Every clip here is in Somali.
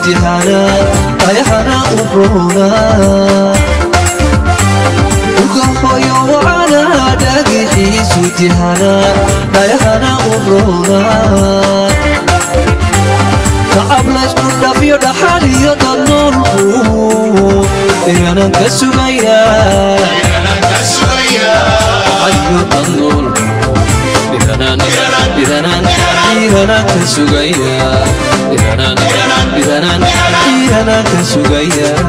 tihana ayahana u roona dhulka hooyo wacana dhagixiisu tihana ayahana u roona tacab laysku dhafiyo dhaxal iyo dad noolku inanan ka sugayaa ayo dad noolku dhiranaan dhiranaan dhiranaan ka sugayaa dhiranaan dhiranaan dhiranaan ka sugayaa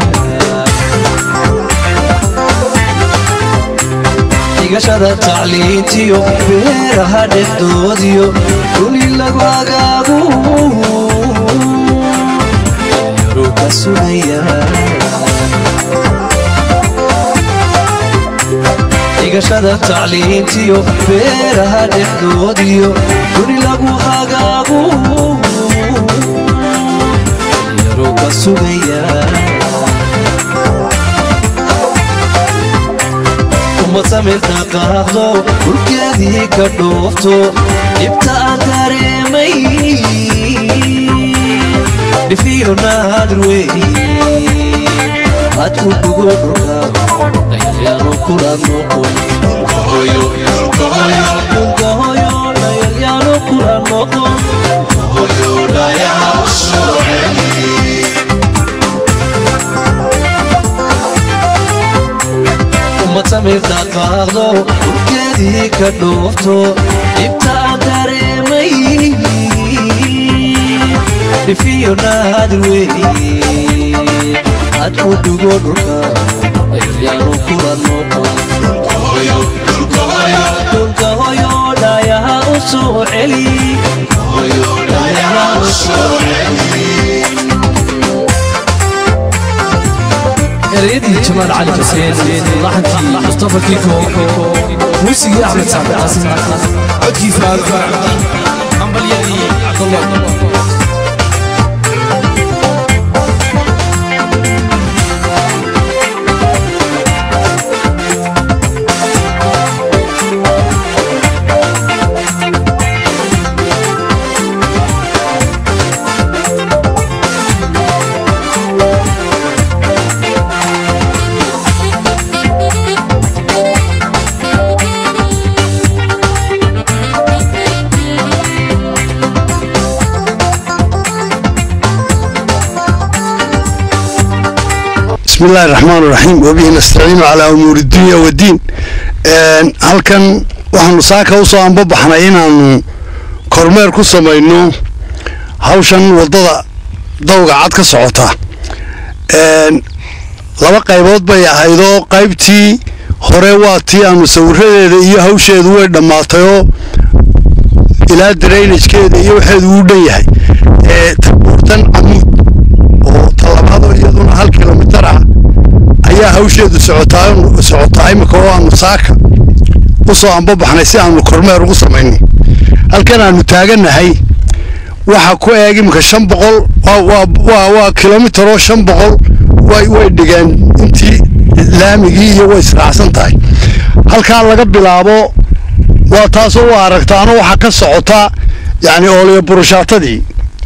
dhigashada tacliintiyo beeraha dhexdoodiyo duni lagu agaagu dhalinyaro ka sugayaa dhigashada tacliintiyo beeraha dhexdoodiyo duni lagu hagaagu dhalinyaro ka sugayaa ummad samirta qaaqdo dhulkeedii ka dhoofto dhibta aan dareemay dhifiyo naadir weeye had u dhugo dhulka dhayalyaano kula noqon dhulka hoyo dhulka hoyo dhayalyaano kula noqon dhulka hoyo dhayaha u soo celi ummad samirta qaaqdo dhulkeedii ka dhoofto dhibta aan dareemay dhifiyo naadir weeye had u dhugo dhulka ayalyaanu kula noqon dhulka hoyo dhulka hoyo dhayaha u soo celi dhulka hoyo dhayaha u soo celi ereyadii jamaal cali xuseen laxankii mustafa kiko muusigii axmed sacdi qaasim codkii faaruq hambalyadii cabdullah بسم الله الرحمن الرحيم وبه نستعين على أمور الدنيا والدين een, halkan waxaanu saaka usoo anbabaxnay inaanu kormeer ku samayno hawshan wadada dawga cad ka socota een, laba qaybood bay ahaydoo qaybtii hore waa tii aanu sawiradeeda iyo hawsheedu way dhammaatayoo ilaa drainajkeeda iyo waxeedu uu dhan yahay ee tabuurtan camuud oo tallabaadoo iyaduna hal kilomitar ah ayaa hawsheedu socotaa socotaa imika oo aanu saaka usoo anbabaxnay si aanu kormeer ugu samayno halkan aanu taagannahay waxa ku eeg imika shan boqol waa- waa waa waa kilomitar oo shan boqol way way dhigeen intii laamigii iyo way israacsan tahay halkaa laga bilaabo waa taasoo u aragtaano waxaa ka socota yacni oolyo burushaatadii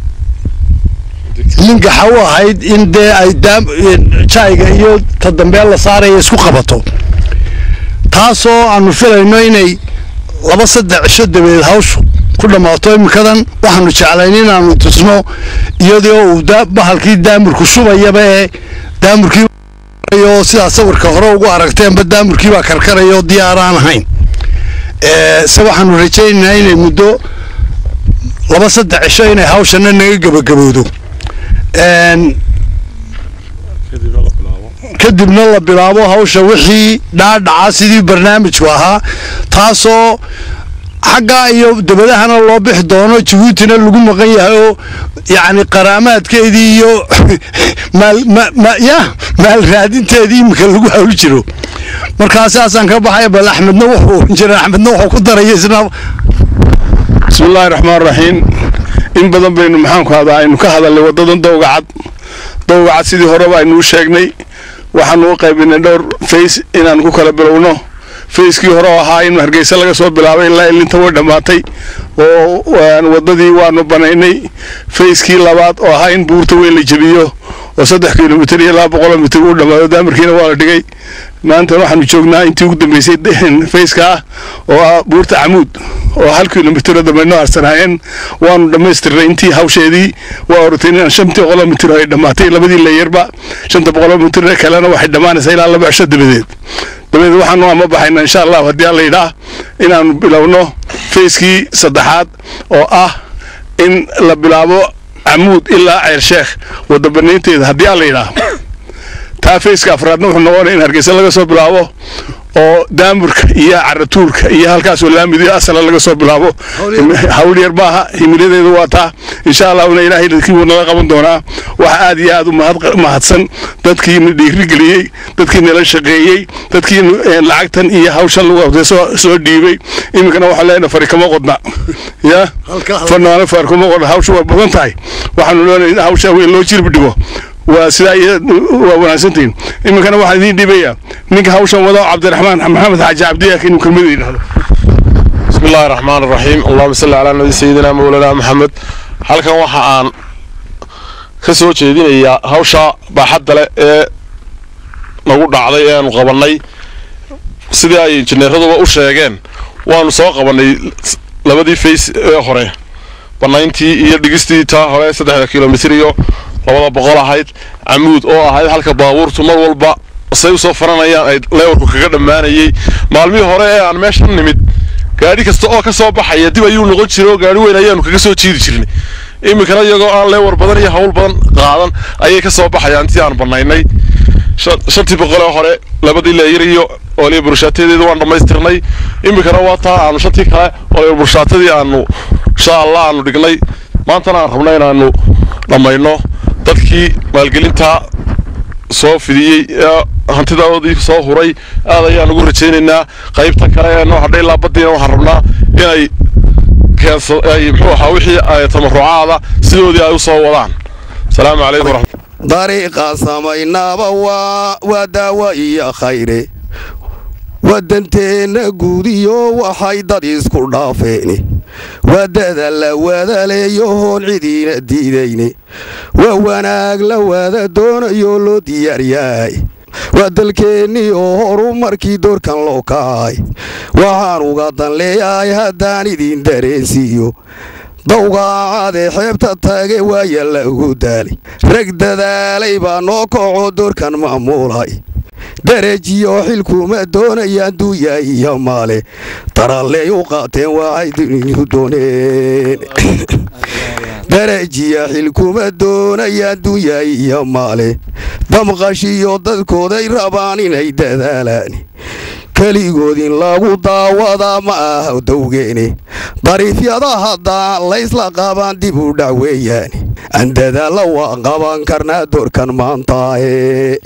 lingaxa u ahayd in dee ay daam jayga iyo ta dambeel la saaraya isku qabato taasoo aanu filayno inay laba saddex cisho dabadeed hawshu ku dhammaato iminkadan waxaanu jeclayn inaanu tusno iyadoo uu daa- bahalkii daamurku shubayaba ee daamurkii oo sidaa sawirka hore ugu aragteenba daamurkii baa karkaraya oo diyaar aan ahayn Ee, se waxaanu rajaynaynaa inay muddo laba saddex cisho inay hawshana naga gebagabowdo Een, kadibna la bilaabo hawsha wixii dhaadhaca sidii barnaamijku ahaa taasoo xaggaa iyo dabadahana loo bixi doono jabuutina lagu maqan yahay oo yacni qaraamaadkeedii iyo maal ma- ma- ya maal raadinteedii iminka lagu hawl jiro markaa saasaan ka baxaya bal axmedna wuxuu injineer axmedna wuxuu ku daraya isna بسم الله الرحمن الرحيم in badan baynu maxaanku hadaa aynu ka hadalnay wadadan dowga cad dowga cad sidii horeba aynu u sheegnay waxaanu u qaybinay dhowr fays inaan ku kala bilowno fayskii hore oo ahaa in hargeysa laga soo bilaabay ilaa ilinta way dhammaatay oo waddadii waanu banaynay fayskii labaad oo ahaa in buurta weyn la jebiyo oo saddex kilomitir iyo laba boqoloo mitir u dhammaado daamirkiina waa la dhigay maanta waxaanu joognaa intii ugu dambeysay fayska ah oo ah buurta camuud oo hal kilomitiro dambeynoo harsanaayeen waanu dhammaystirnay intii hawsheedii waa orotay inaan shantii boqoloo mitir ay dhammaatay labadii layarba shanta boqoloo mitir kalena waxay dhammaanaysaa ilaa laba cisho dabadeed dabadeed waxaanu ama baxayna insha allah haddii alla yidhaah inaanu bilowno fayskii saddexaad oo ah in la bilaabo camuud ilaa ceel sheekh wadda banaynteeda haddii alla yidhaah taa fayska afraadna wuxuu noqonaya in hargeysa laga soo bilaabo oo daamurka iyo caratuurka iyo halkaasoo laamidiyo asala laga soo bilaabo hawl yar maaha himiladeedu waa taa insha allahuna ilaahay dadkii wuu nala qaban doonaa waxa aad iyo aad u mahadsan dadkii na dhiirigeliyey dadkii nala shaqeeyey dadkii lacagtan iyo hawshan lagu soo dhiibay iminkana waxaan leenahay fari kama qodna ya fanaana fari kama qodna hawsha waa badan tahay waxaanu leenahay in hawsha weyn loo jirbi dhigo waa sidaa waa wanaagsantihiin iminkana waxaan idiin dhiibayaa ninka hawshan wado cabdiraxmaan maxamed xaaji cabdiyaak inuu kelmada yidhahdo bismi illaahi raxmaan raxiim allahuma salli calaa nabi sayidina mawlana maxamed halkan waxa aan ka soo jeedinayaa hawsha baaxadda leh ee nagu dhacday ee aanu qabannay sidii ay injineeraduba u sheegeen waanu soo qabannay labadii fays ee hore bannayntii iyo dhigistii taa hore saddexda kilomitir iyo labada boqol ahayd camuud oo ahayd halka baabuurtu mar walba say usoo faranayaan ay leewarku kaga dhammaanayey maalmihii hore ee aan meeshan nimid gaadhi kasta oo ka soo baxaya dib ayuu noqon jiray oo gaadhi weyn ayaanu kaga soo jiidi jirnay iminkana iyagoo aan leewar badan iyo hawl badan qaadan ayay ka soo baxayaan intii aan bannaynay shantii boqolee hore labadii leeyar iyo oliya burshaatedeeda waan dhammaystirnay iminkana waa taa aanu shantii kale oliya burshaatadii aanu insha allah aanu dhignay maantana aan rabno inaanu dhammayno dadkii maalgelintaa soo fidiyey ee hantidaoodii soo huray aad ayaan ugu rajaynaynaa qaybtan kale ee noo hadhay ilaa baddiina waxaan rabnaa inay keensa ay muxuu ahaa wixii ay tamarucaada sidoodii ay u soo wadaan asalaamu calaykum waraxmat dariiqa samaynaaba waa waa daawo iyo khayre wadanteenna guudiyo waxay dad isku dhaafeen wadada la wadaleeyo hoon cidiina diidayne waa wanaag la wada doonayo loo diyaaryahay waa dalkeennii oo horu markii doorkan loo kacay waxaan uga dan leeyahay haddaan idin dareensiiyo dawgaacadee xeebta taage waaya lagu daalay rag dadaalay baa noo kaco doorkan maamuulay darajiyo xilkuma doonayaan duuya iyo maale taralley u qaateen waxay duniyu dooneen darajiya xilkuma doonayaan duuya iyo maale damqashiyo dadkooday rabaan inay dadaalaan keligood in lagu daawadaa ma aha dawgeene dariifyada haddaan laysla qabaan dib u dhac weeyaan aan dadaalla waa qaban karnaa doorkan maantaae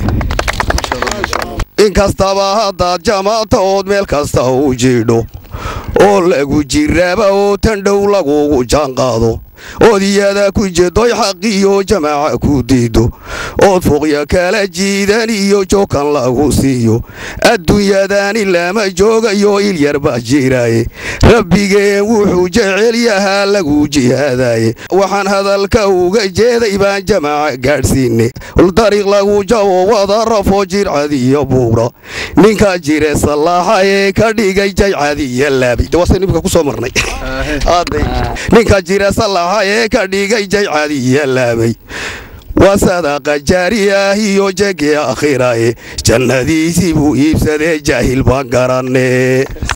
inkastaba haddaad jamaata ood meel kasta u jiidho oo lagu jiraaba oo tan dhow lagugu jaanqaado ood iyada ku jedoy xaqiyo jamaaca ku diido ood fuqya kala jiidan iyo jookan lagu siiyo adduunyadani lama joogayo ilyar baa jiraaye rabbigeen wuxuu jecel yahaa lagu jihaadaye waxaan hadalka uga jeeday baan jamaaca gaadhsiine dariiq lagu jabo wada rafo jircad iyo buura ninka jire sallaaxa ee ka dhigay jaycad iyo laabi nimka kusoo marnay ninka jire sallaaxa ee ka dhigay jaycad iyo laabay waa sadaqa jaari ah iyo jege akhirae jannadiisii buu iibsadee jaahil baan garanne